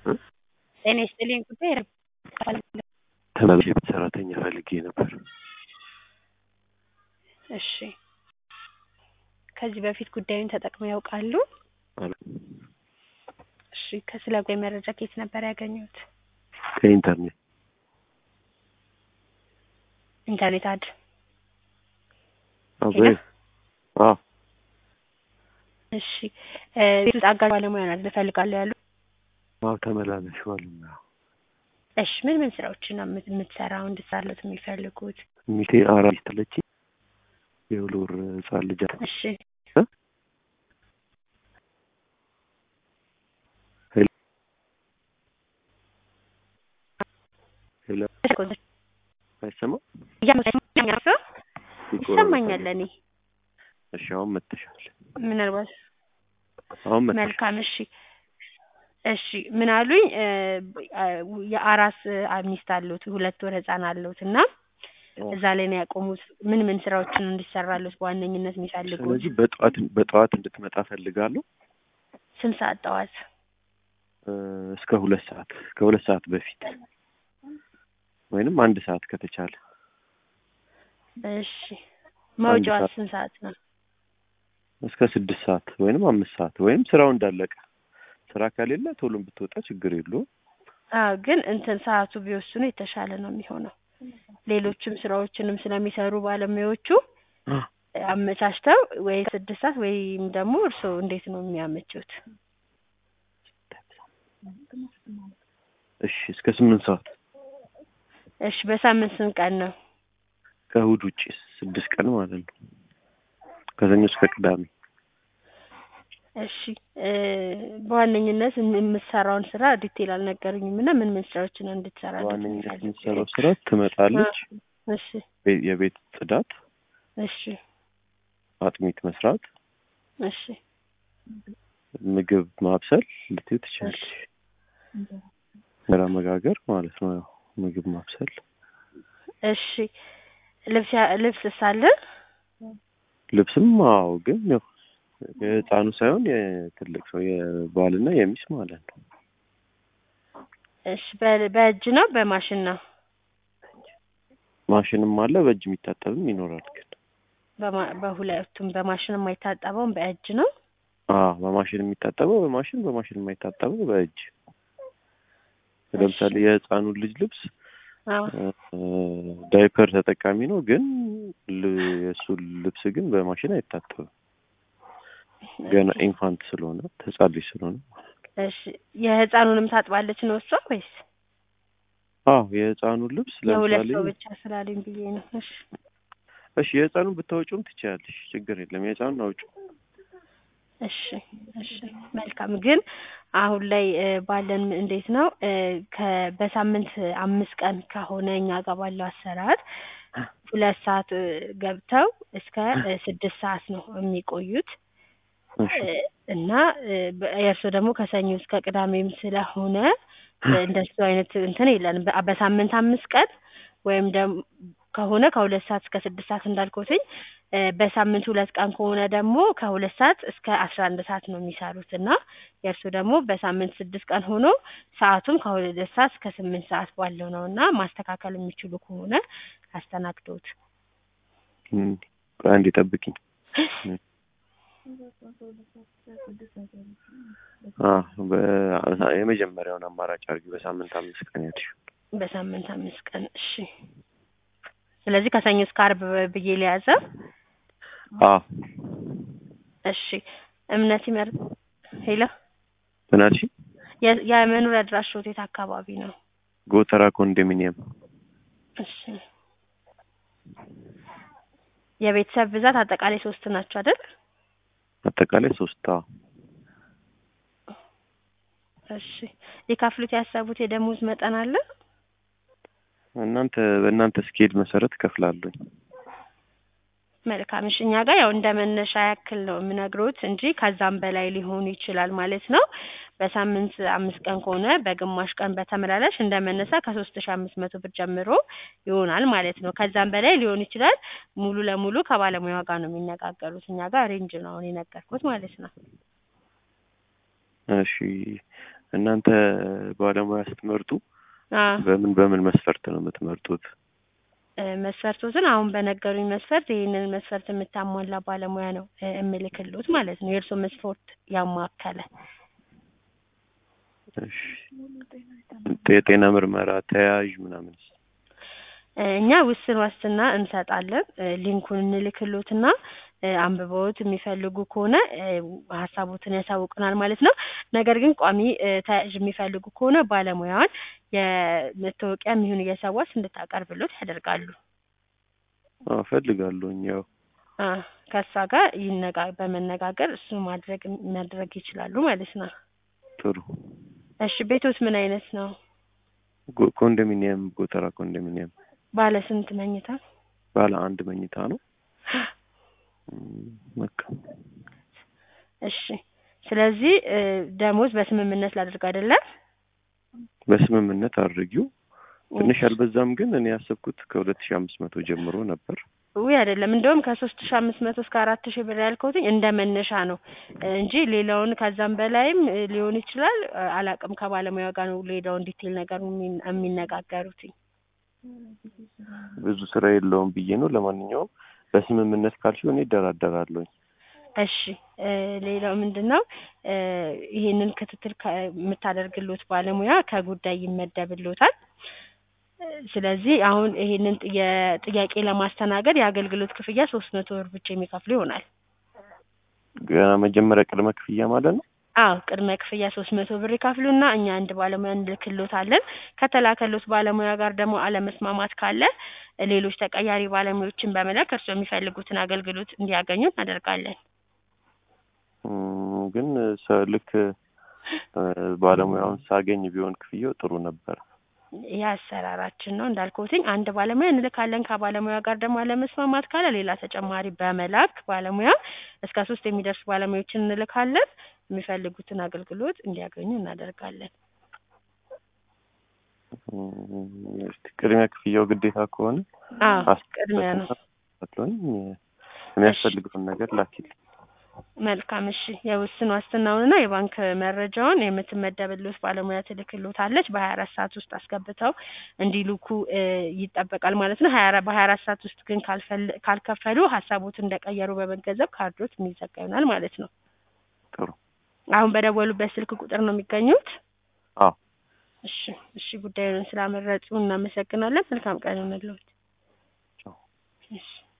ጤና ይስጥልኝ ጉዳይ ተመላላሽ የቤት ሰራተኛ ፈልጌ ነበር። እሺ ከዚህ በፊት ጉዳዩን ተጠቅመው ያውቃሉ? አሉ እሺ ከስለ ጉዳይ መረጃ ከየት ነበር ያገኙት? ከኢንተርኔት ኢንተርኔት አድ አበይ አዎ እሺ እ ቤት ውስጥ አጋዥ ባለሙያ ናት እፈልጋለሁ ያሉ አዎ ተመላላሽ ባለሙያ እሺ ምን ምን ስራዎችን ነው የምት- የምትሰራው እንድትሰራለት የሚፈልጉት? ሚቴ አራት አለች የሁለት ወር ህጻን ልጅ አለ። እሺ እ? ሄሎ ሄሎ አይሰማም? ይሰማኛል እኔ እሺ አሁን መጥተሻል። ምናልባት አሁን መጥተሻል። መልካም እሺ እሺ ምን አሉኝ እ የአራስ ሚስት አሉት ሁለት ወር ህጻን አሉት እና እዛ ላይ ነው ያቆሙት ምን ምን ስራዎችን እንዲሰራሉት በዋነኝነት የሚፈልጉት ስለዚህ በጠዋት በጠዋት እንድትመጣ ፈልጋለሁ ስንት ሰዓት ጠዋት እ እስከ ሁለት ሰዓት ከሁለት ሰዓት በፊት ወይንም አንድ ሰዓት ከተቻለ እሺ መውጫዋ ሰዓት። ስንት ሰዓት ነው እስከ ስድስት ሰዓት ወይንም አምስት ሰዓት ወይም ስራው እንዳለቀ ስራ ከሌለ ቶሎም ብትወጣ ችግር የለውም። አዎ ግን እንትን ሰዓቱ ቢወስኑ የተሻለ ነው የሚሆነው ሌሎችም ስራዎችንም ስለሚሰሩ ባለሙያዎቹ አመቻችተው ወይ ስድስት ሰዓት ወይም ደግሞ እርስዎ እንዴት ነው የሚያመቹት? እሺ እስከ ስምንት ሰዓት እሺ በሳምንት ስንት ቀን ነው? ከእሑድ ውጭ ስድስት ቀን ማለት ነው። ከሰኞ እስከ ቅዳሜ እሺ እ በዋነኝነት የም- የምትሰራውን ስራ ዲቴል አልነገሩኝም እና ምን ምን ስራዎችን እንድትሰራ በዋነኝነት የምትሰራው ስራ ትመጣለች፣ እሺ ቤ- የቤት ጽዳት፣ እሺ አጥሚት መስራት፣ እሺ ምግብ ማብሰል ልትይ ትችላለች። እንጀራ መጋገር ማለት ነው። ያው ምግብ ማብሰል፣ እሺ ልብስ ያ- ልብስ ሳለ ልብስም አዎ፣ ግን ያው የህፃኑ ሳይሆን የትልቅ ሰው የባልና የሚስት ማለት ነው። እሺ በ- በእጅ ነው በማሽን ነው? ማሽንም አለ በእጅ የሚታጠብም ይኖራል። ግን በማ- በሁለቱም በማሽን የማይታጠበውን በእጅ ነው? አዎ በማሽን የሚታጠበው በማሽን በማሽን የማይታጠበው በእጅ ለምሳሌ የህፃኑን ልጅ ልብስ አዎ እ ዳይፐር ተጠቃሚ ነው፣ ግን ል- የእሱ ልብስ ግን በማሽን አይታጠብም። ገና ኢንፋንት ስለሆነ ህጻን ልጅ ስለሆነ እሺ የህፃኑንም ታጥባለች ነው እሷ ወይስ አዎ የህፃኑን ልብስ የሁለት ለምሳሌ ሰው ብቻ ስላለኝ ብዬ ነው። እሺ እሺ የህፃኑን ብታወጪውም ትችያለሽ፣ ችግር የለም። የህፃኑን አውጪው። እሺ እሺ መልካም። ግን አሁን ላይ እ ባለን እንዴት ነው እ ከ በሳምንት አምስት ቀን ከሆነ እኛ ጋር ባለው አሰራር ሁለት ሰዓት እ ገብተው እስከ እ ስድስት ሰዓት ነው የሚቆዩት እሺ እ እና እ በ- የእርስዎ ደግሞ ከሰኞ እስከ ቅዳሜም ስለሆነ እ እንደሱ አይነት እንትን የለንም። በ- በሳምንት አምስት ቀን ወይም ደግሞ ከሆነ ከሁለት ሰዓት እስከ ስድስት ሰዓት እንዳልኩትኝ እ በሳምንት ሁለት ቀን ከሆነ ደግሞ ከሁለት ሰዓት እስከ አስራ አንድ ሰዓት ነው የሚሰሩት እና የእርስዎ ደግሞ በሳምንት ስድስት ቀን ሆኖ ሰዓቱም ከሁለት ሰዓት እስከ ስምንት ሰዓት ባለው ነው እና ማስተካከል የሚችሉ ከሆነ አስተናግዶት። እም፣ ቆይ አንዴ ጠብቂኝ። አ በ- የመጀመሪያውን አማራጭ አድርጊ። በሳምንት አምስት ቀን ያልሽው በሳምንት አምስት ቀን እሺ። ስለዚህ ከሰኞ እስከ አርብ ብዬ ሊያዘ አ እሺ። እምነት ይመር ሄሎ ምን አልሽኝ? የ- የመኖሪያ አድራሾት የት አካባቢ ነው? ጎተራ ኮንዶሚኒየም እሺ። የቤተሰብ ብዛት አጠቃላይ ሶስት ናቸው አይደል? አጠቃላይ ሶስት አዎ እሺ። ሊከፍሉት ያሰቡት የደሞዝ መጠን አለ? እናንተ በእናንተ ስኬል መሰረት እከፍላለሁኝ። መልካም እሺ። እኛ ጋር ያው እንደ መነሻ ያክል ነው የምነግሮት እንጂ ከዛም በላይ ሊሆኑ ይችላል ማለት ነው። በሳምንት አምስት ቀን ከሆነ በግማሽ ቀን በተመላላሽ እንደ መነሳ ከሶስት ሺ አምስት መቶ ብር ጀምሮ ይሆናል ማለት ነው። ከዛም በላይ ሊሆን ይችላል። ሙሉ ለሙሉ ከባለሙያዋ ጋር ነው የሚነጋገሩት። እኛ ጋር ሬንጅ ነው አሁን የነገርኩት ማለት ነው። እሺ እናንተ ባለሙያ ስትመርጡ አ በምን በምን መስፈርት ነው የምትመርጡት? እ መስፈርቶትን አሁን በነገሩኝ መስፈርት ይህንን መስፈርት የምታሟላ ባለሙያ ነው እ እምልክልዎት ማለት ነው። የእርስዎ መስፈርት ያማከለ እሺ የጤና ምርመራ ተያያዥ ምናምንስ? እ እኛ ውስን ዋስትና እንሰጣለን። እ ሊንኩን እንልክልዎትና እ አንብበውት የሚፈልጉ ከሆነ እ ሀሳቦትን ያሳውቁናል ማለት ነው። ነገር ግን ቋሚ እ ተያያዥ የሚፈልጉ ከሆነ ባለሙያዋን የመታወቂያም ይሁን የሰዋስ እንድታቀርብሎት ያደርጋሉ። አዎ እፈልጋለሁኝ። ያው አ ከእሷ ጋር ይነጋ በመነጋገር እሱ ማድረግ ማድረግ ይችላሉ ማለት ነው። ጥሩ እሺ ቤቶት ምን አይነት ነው? ጎ- ኮንዶሚኒየም ጎተራ ኮንዶሚኒየም ባለ ስንት መኝታ? ባለ አንድ መኝታ ነው። እም፣ በቃ እሺ ስለዚህ እ ደሞዝ በስምምነት ላድርግ አይደለም? በስምምነት አድርጊው። ትንሽ አልበዛም? ግን እኔ ያሰብኩት ከሁለት ሺህ አምስት መቶ ጀምሮ ነበር። ውይ አይደለም እንደውም ከሶስት ሺ አምስት መቶ እስከ አራት ሺህ ብር ያልከውትኝ እንደ መነሻ ነው እ እንጂ ሌላውን ከዛም በላይም እ ሊሆን ይችላል እ አላውቅም። ከባለሙያ ጋር ነው ሌላውን ዲቴል ነገር የሚን- የሚነጋገሩትኝ። ብዙ ስራ የለውም ብዬ ነው። ለማንኛውም በስምምነት ካልሽው እኔ እደራደራለሁኝ። እሺ እ ሌላው ምንድን ነው እ ይሄንን ክትትል ከ- የምታደርግሎት ባለሙያ ከጉዳይ ይመደብሎታል። እ ስለዚህ አሁን ይሄንን ጥ- የጥያቄ ለማስተናገድ የአገልግሎት ክፍያ ሶስት መቶ ብር ብቻ የሚከፍሉ ይሆናል። ገና መጀመሪያ ቅድመ ክፍያ ማለት ነው። አዎ ቅድመ ክፍያ ሶስት መቶ ብር ይከፍሉና እኛ አንድ ባለሙያ እንልክሎታለን። ከተላከሎት ባለሙያ ጋር ደግሞ አለመስማማት ካለ እ ሌሎች ተቀያሪ ባለሙያዎችን በመላክ እርስዎ የሚፈልጉትን አገልግሎት እንዲያገኙ እናደርጋለን። እም፣ ግን ሰ- ልክ እ ባለሙያውን ሳገኝ ቢሆን ክፍያው ጥሩ ነበር። ይህ አሰራራችን ነው እንዳልኩትኝ አንድ ባለሙያ እንልካለን። ከባለሙያ ጋር ደግሞ አለመስማማት ካለ ሌላ ተጨማሪ በመላክ ባለሙያ እስከ ሶስት የሚደርሱ ባለሙያዎችን እንልካለን። የሚፈልጉትን አገልግሎት እንዲያገኙ እናደርጋለን። እም፣ እስቲ ቅድሚያ ክፍያው ግዴታ ከሆነ አዎ ቅድሚያ ነው። አስለኝ የሚያስፈልገውን ነገር ላኪልኝ። መልካም እሺ። የውስን ዋስትናውንና የባንክ መረጃውን የምትመደብልዎት ባለሙያ ትልክልዎታለች። በሀያ አራት ሰዓት ውስጥ አስገብተው እንዲልኩ እ ይጠበቃል ማለት ነው። ሀያ አራት በሀያ አራት ሰዓት ውስጥ ግን ካልፈል ካልከፈሉ ሀሳቦትን እንደቀየሩ በመገንዘብ ካርዶት የሚዘጋ ይሆናል ማለት ነው። ጥሩ አሁን በደወሉበት ስልክ ቁጥር ነው የሚገኙት? አዎ እሺ እሺ። ጉዳዩን ስላመረጡ እናመሰግናለን። መልካም ቀን ይሁንልዎት። ቻው። እሺ